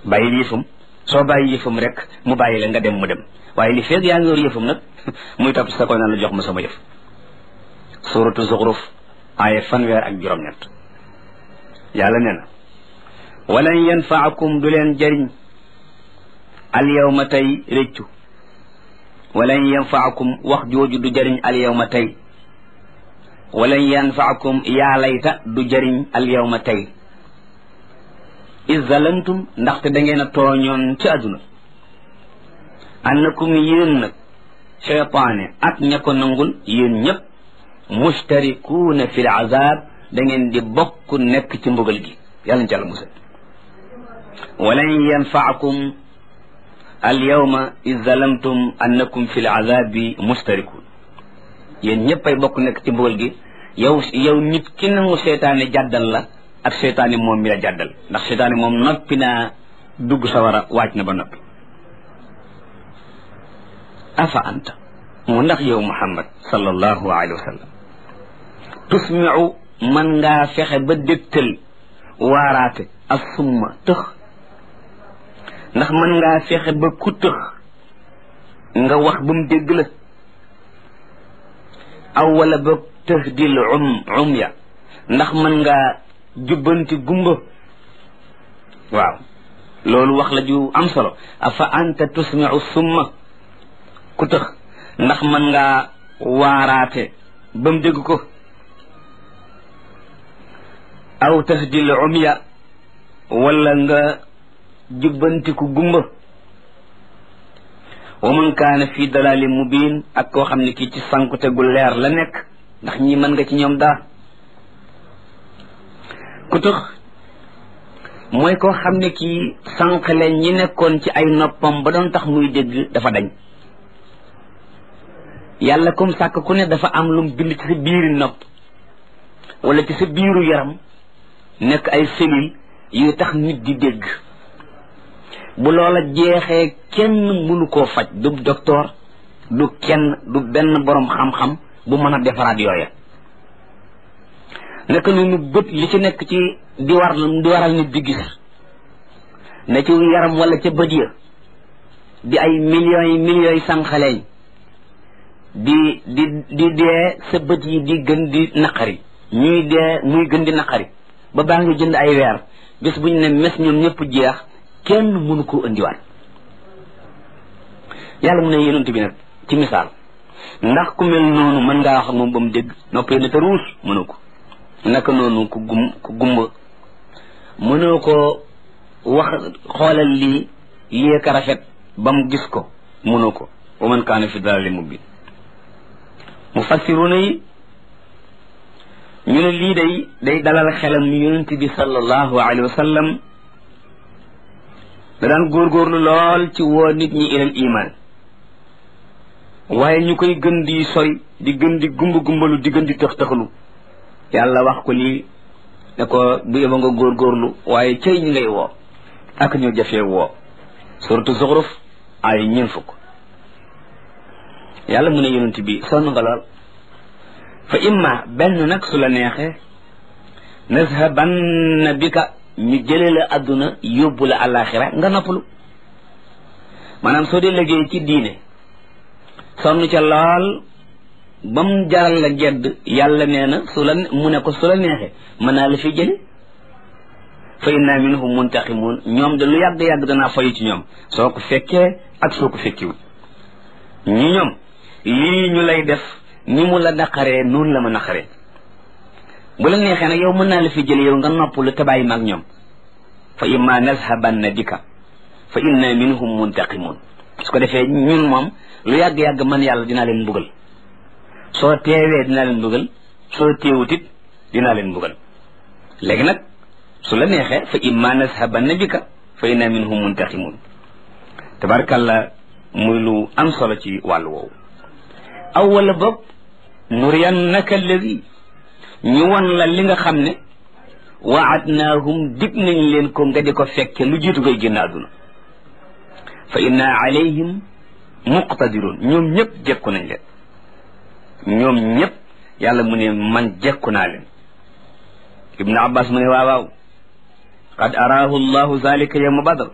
bàyyi yëfam soo bàyyi yëfam rek mu bàyyi la nga dem mu dem waaye li feeg yaa ngi yor yëfam nag muy topp sa koy naan la jox ma sama yëf suratu zuxruf aaya fanweer ak juróom-ñett yàlla nee na walan yanfaakum du leen jëriñ al yawma tey réccu walan yanfaakum wax jooju du jëriñ al yawma tey walan yanfaakum yaa layta du jëriñ al yawma tey is zalantum ndaxte da ngeen a tooñoon ci àdduna annakum yéen nag cheytaane ak ña ko nangul yéen ñëpp mustarikuuna fi l azab da ngeen di bokk nekk ci mbugal gi yàlla ñu ci àlla musal walan yanfaakum al yawma is zalamtum annakum fi l azabi mustarikuun yéen ñëpp ay bokk nekk ci mbugal gi yow yow nit ki nangu seytaane jàddal la ak seytaane moom mi la jàddal ndax seytaane moom noppi naa dugg sawara waaj na ba noppi afa anta mu ndax yow muhammad sallallahu alayhi wa sallam tusmiu man ngaa fexe ba dégtal waaraate ak summa tëx ndax man ngaa fexe ba ku tëx nga wax ba mu dégg la aw wala ba tëx dil um um ya ndax man ngaa jubbanti gumba waaw loolu wax la ju am solo afa anta tusmiu summa ku tëx ndax man ngaa waaraate ba mu dégg ko aw tahdil umya wala nga jubbantiku gumba wa man kaana fi dalalin mubin ak koo xam ne kii ci sankute gu leer la nekk ndax ñi mën nga ci ñoom daa ku tëx mooy koo xam ne kii sànqale ñi nekkoon ci ay noppam ba doon tax muy dégg dafa dañ yàlla comme sàkk ku ne dafa am lum bind ci sa biiri nopp wala ci sa biiru yaram nekk ay cellules yu tax nit di dégg bu loola jeexee kenn mënu koo faj du docteur du kenn du benn borom xam-xam bu mën a defaraat yooya naka noonu bët li ci nekk ci di war di waral nit di gis na ci yaram wala ca bët ya di ay millions yi millions yi sànqaleñ di di di dee sa bët yi di gën di naqari ñuy dee muy gën di naqari ba baa ngi jënd ay weer bés bu ñu ne mes ñoom ñëpp jeex kenn mënu koo indiwaat yàlla mu ne yonent bi nag ci misaal ndax ku mel noonu mën ngaa wax ak moom ba mu dégg noppee na te ruus mënu ko naka noonu ku gum ku gumba mënoo ko wax xoolal lii lii ka rafet ba mu gis ko mënoo ko wa man kaana fi dalalin mubin mufassiruna yi ñu ne lii day day dalal xelam ni yonent bi sallallahu alayhi wa sallam da daan góorgóorlu lool ci woo nit ñi ilal iman waaye ñu koy gën di sori di gën di gumba gumbalu di gën di tëx tëxalu yàlla wax ko lii ne ko bu yeba nga góorgóorlu waaye cay ñi ngay woo ak ñu jafee woo suratu zuxruf ay ñeen fukk yàlla mu ne yonent bi sonn nga lool fa imma benn nag su la neexee nazhabanna bika ñu jële la àdduna yóbbu la àllaaxira nga noppalu maanaam soo dee liggéey ci diine sonn ca lool ba mu jaral la gedd yàlla nee na su la mu ne ko su la neexee mën naa la fi jële fa inna minhum muntaqimun ñoom de lu yàgg-yàgg danaa fayu ci ñoom soo ko fekkee ak soo ko fekkiwul ñi ñoom lii ñu lay def ni mu la naqaree noonu la ma naqaree bu la neexee nag yow mën naa la fi jële yow nga noppalu te bàyyi ma ak ñoom fa imma nazhabanna bika fa inna minhum muntaqimun su ko defee ñun moom lu yàgg-yàgg man yàlla dinaa leen mbugal soo teewee dinaa leen mbugal soo teewutit dinaa leen mbugal léegi nag su la neexee fa imma nazhabanna bika fa inna minhum muntaqimun tabarkalla muy lu am solo ci wàllu woowu aw wala boog nuriyannaka alladi ñu won la li nga xam ne waadnaahum dig nañ leen ko nga di ko fekke lu jiitu ngay génn àdduna fa inna alayhim muqtadirun ñoom ñëpp jekku nañ leen ñoom ñëpp yàlla mu ne man jekku naa leen ibnu abbas mu ne waaw waaw qad araahu llahu zalika yawma badr